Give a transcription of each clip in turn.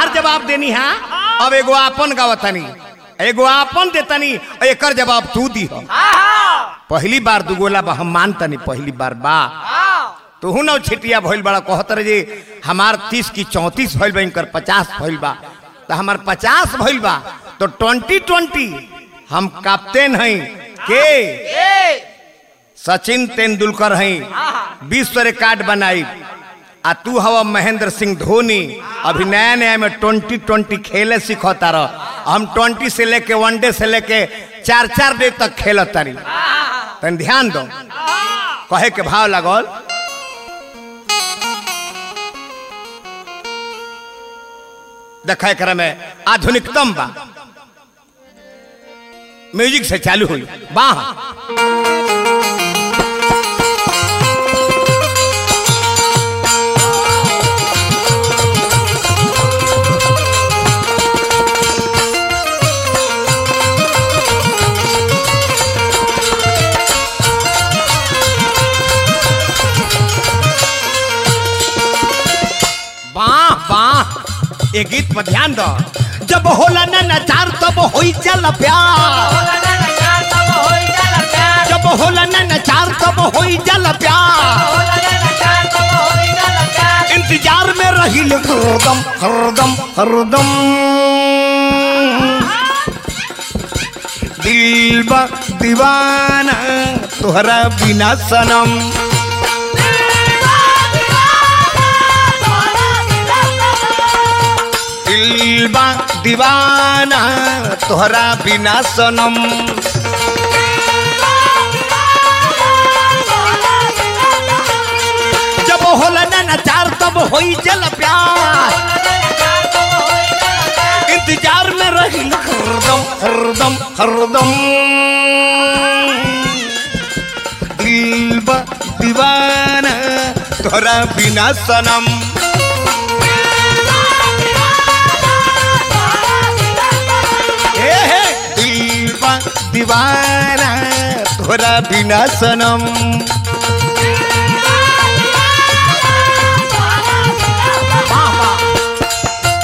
ताहार जवाब देनी हा अब एगो आपन गावतनी एगो आपन देतनी एकर जवाब तू दी पहली बार दुगोला बा हम मानतनी पहली बार बा तू न छिटिया भइल बड़ा कहत रहे जे हमार तीस की चौंतीस भइल बा इनकर पचास भइल बा तो हमार पचास भइल बा तो ट्वेंटी ट्वेंटी हम कैप्टन हई के सचिन तेंदुलकर हई विश्व रिकॉर्ड बनाई आ तू हवा महेंद्र सिंह धोनी अभी नया नया में ट्वेंटी ट्वेंटी खेले सीखता रह हम ट्वेंटी से लेके वनडे से लेके चार चार डे तक खेलत तारी तन ध्यान दो कहे के भाव लागल देखा एकरा में आधुनिकतम बा म्यूजिक से चालू हुई वाह वाह वाह ये गीत पर ध्यान दो जब होला ना नचार तब होई चल प्यार जब होला ना नचार तब होई चल प्यार इंतजार में रही हरदम हरदम हरदम दिल बा दीवाना तोहरा बिना सनम दिल बा दीवाना तोहरा बिना सनम जब होला ना नचार तब होई जल प्यार इंतजार में रही हरदम हरदम हरदम दिल बा दीवाना तोहरा बिना सनम ए हे दिल बा दीवाना तोहरा बिना सनम वाह वाह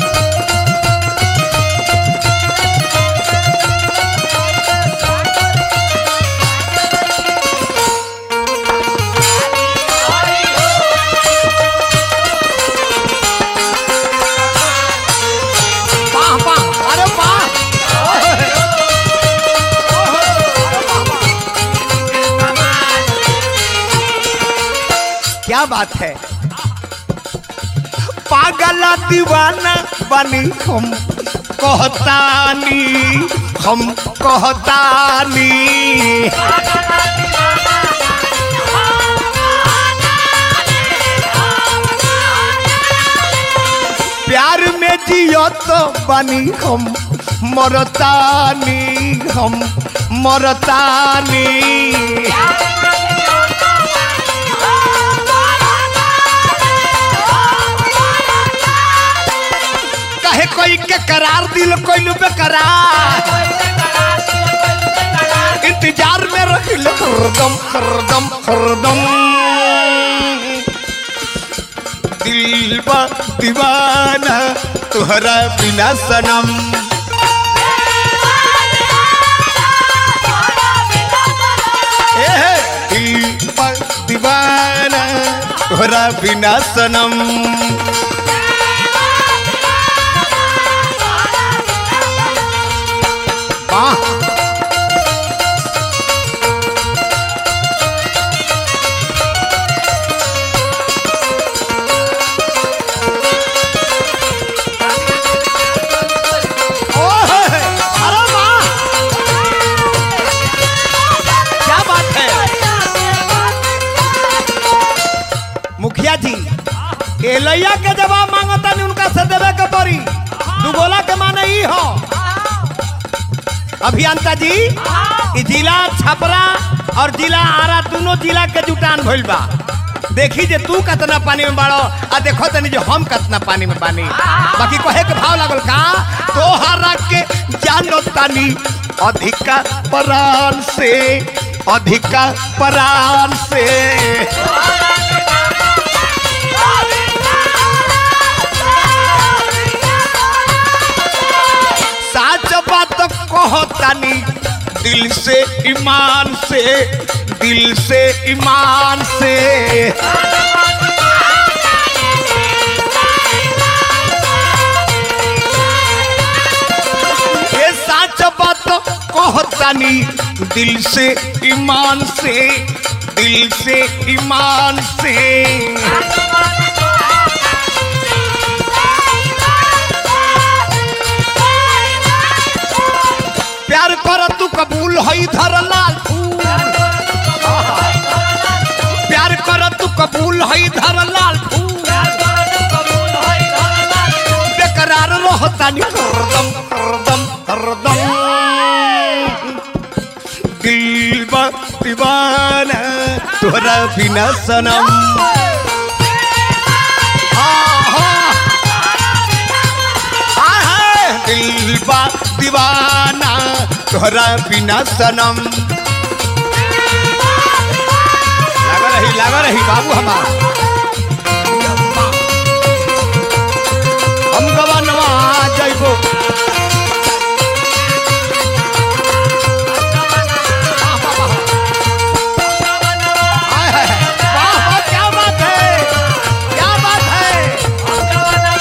वाह वाह अरे वाह क्या बात है पागल दीवाना बनी हम कहतानी हम कहतानी प्यार में जियो तो बनी हम मरतानी हम मरतानी कहे कोई के करार दिल कोई बेकरार इंतजार में रखिल हरदम हरदम हरदम दिल बा दीवाना तुहरा बिना सनम ए हे, दिल बा दीवाना तुहरा बिना सनम वाह ओहे, अरे वाह क्या बात है मुखिया जी एलैया के जवाब मांगता नहीं उनका से देवे के पड़ी दुगोला के माने ई हो अभियंता जी ई जिला छपरा और जिला आरा दोनों जिला के जुटान भइल बा देखी जे तू कितना पानी में बाड़ो आ देखो तनी जो हम कितना पानी में बानी बाकी कहे के भाव लागल का तोहरा के जानो तानी अधिका प्राण से अधिका प्राण से कहतानी दिल से ईमान से दिल से ईमान से ये सच बात कहतानी दिल से ईमान से दिल से ईमान से प्यार कर तू कबूल हई धर लाल फूल प्यार कर तू कबूल हई धर लाल फूल बेकरार रहतानी हरदम हरदम हरदम दिल बा दीवाना तोरा बिना सनम हाँ, हाँ। हाँ, हाँ, दिल बा दीवाना तोहरा बिना सनम लगा रही लगा रही बाबू हमार हम गवनवा जइबो हाय, हाय, हाय। वाह, वाह, क्या बात है क्या बात है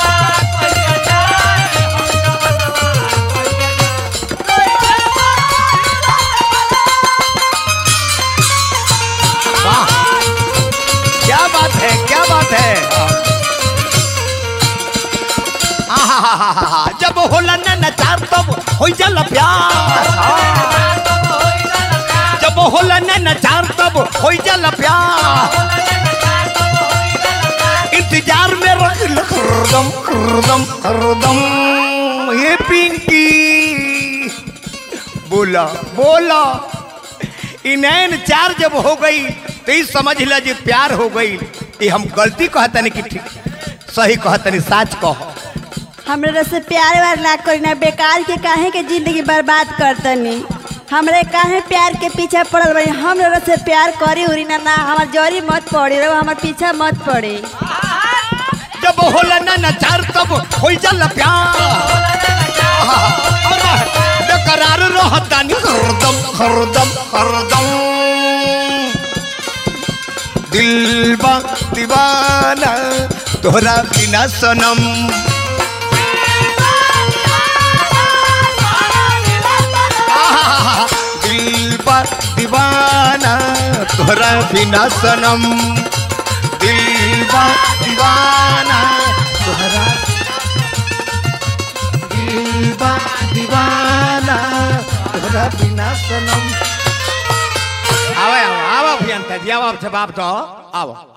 वाह क्या बात है क्या बात है आहाहाहा, जब होला न नचार तब हो जाला प्यार जब होला न नचार तब हो जाला प्यार इंतजार में रख ल हरदम हरदम हरदम ये पिंकी बोला बोला इनैन चार जब हो गई तो ई समझ ला जे प्यार हो गई ये हम गलती कहतनी कि ठीक सही कहतनी साच कह हमरा से प्यार व्यार ना करी ना बेकार के काहे के जिंदगी बर्बाद करतनी हमरे काहे प्यार के पीछे पड़ल बनी हमरा से प्यार करी उरी ना ना हमार जरी मत पड़ी रहो हमार पीछा मत पड़ी जब होला ना नचार तब हो जाला प्यार बेकरार रहतानी हरदम हरदम हरदम दिल बा दीवाना तोहरा बिना सनम आहा, दिल बा दीवाना तोहरा बिना सनम दिल बा दीवाना तोहरा दिल बा दीवाना तोहरा बिना सनम आवा आवा आवा अभियंता जी आवा बाप तो आवा